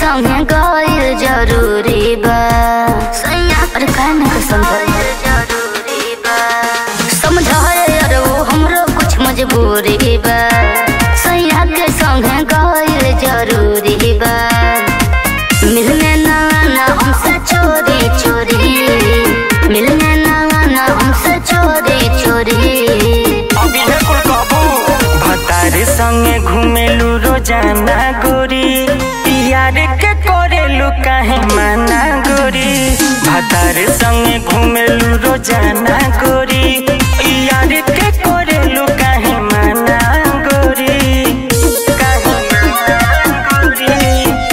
संगे गइल जरूरी बा सैया अरे काहे ना के समझ जरूरी बा समझाए अरे वो हमरो कुछ मजबूरी बा सैया के संगे गइल जरूरी बा मिलने ना ना हमसे चोरी चोरी मिलने ना ना हमसे चोरी चोरी अभी है कुल कबू भतारे संगे घुमेलू रोजाना गोरी यार के करेलू काहे माना गोरी भतारे संगे घुमेलू रोजाना गोरी यार के करेलू काहे माना गोरी काहे माना गोरी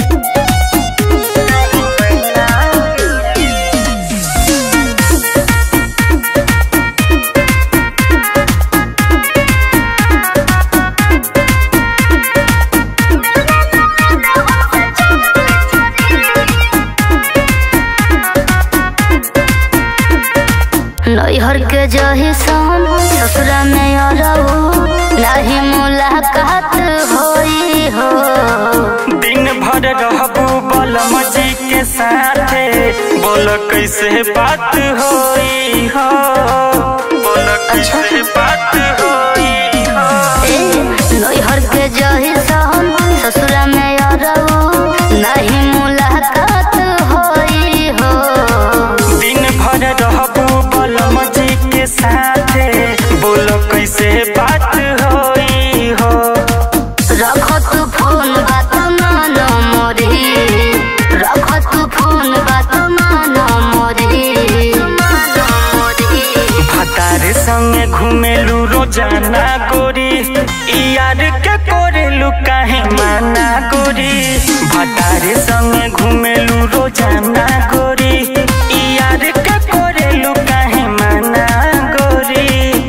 नैहर के जही सन ससुरा में अरऊ नाही मुलाकात होई हो दिन भर रहबू बलम जी के साथे बोल कैसे बात होई हो बोल कैसे बात होई हो ए, नैहर के जही सन ससुरा में अरऊ नाही मुलाकात होई हो दिन भर रहबू बलम जी के साथे बोल कैसे बात होई हो रख तू फोन बात मानो मोरी रख तू फोन बात मानो मोरी मानो मोरी भतारे संगे घुमेलू रोजाना गोरी यार के कोरेलू काहे माना गोरी भतारे संगे घुमेलू रोजाना गोरी यार के कोरेलू काहे माना गोरी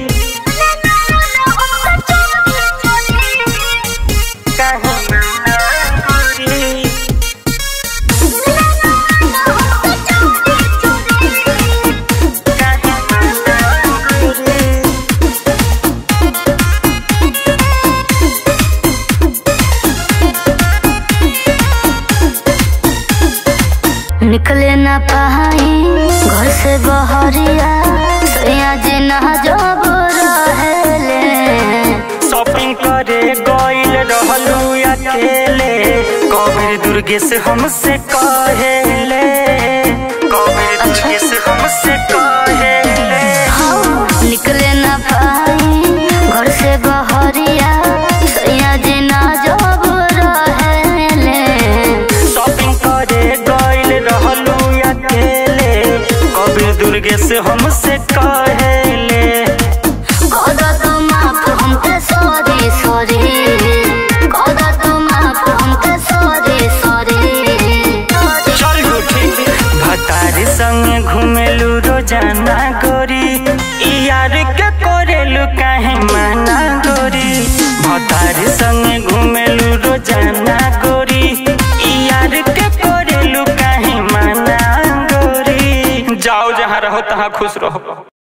काहे माना गोरी काहे माना गोरी निकले न पाई घर से बहरिया सैया जी ना जब रहेले शॉपिंग करे गइल रहलू अकेले कबीर दुर्गेश हमसे कहेले कबीर दुर्गेश हमसे कहेले हाँ, निकले न पाई घर से बहरिया सैया जी ना जब रहेले शॉपिंग करे गइल रहलू अकेले कबीर दुर्गेश हमसे कहेले गोदा तो माफ हमके सॉरी सॉरी गोदा तो माफ हमके सॉरी सॉरी चल उठी भतारी संग घुमेलू रोजाना गोरी यार के कोरेलू काहे माना गोरी भतारी संग घुमेलू रोजाना गोरी यार के कोरेलू काहे माना गोरी जाओ जहाँ रहो तहाँ खुश रहो